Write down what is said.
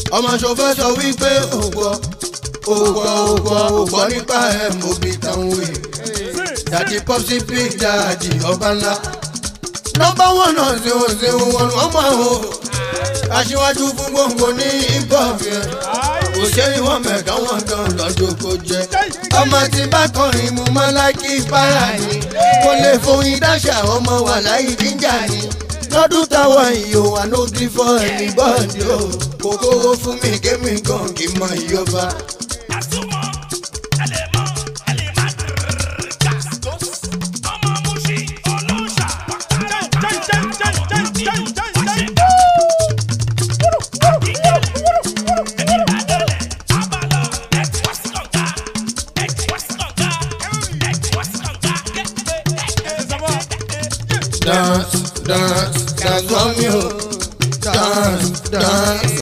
ọmọ ṣòfẹ́ sọ wípé ògbọ́ ògbọ́ ògbọ́ ògbọ́ nípa ẹ̀ mo bí táwọn wè dàdí pọ́sí pig dàdí ọba ńlá nọ́mbà wọn náà ṣe ò ṣe wọn wọn mọ àwọn aṣíwájú fún gbòǹgbò ní hip-hop yẹn kò ṣe é wọn mẹ̀ká wọn dán lọ́jọ́ kó jẹ ọmọ tí bá kọrin mu mọ́ láìkí para ni kò lè foyin dáṣà ọmọ wà láyé jíjà ni lọ́dún táwọn ìyó wa ló kí fọ́ ẹni bọ́ọ̀dì o kò kówó fún mi kémi gan kì í mọ ìyọba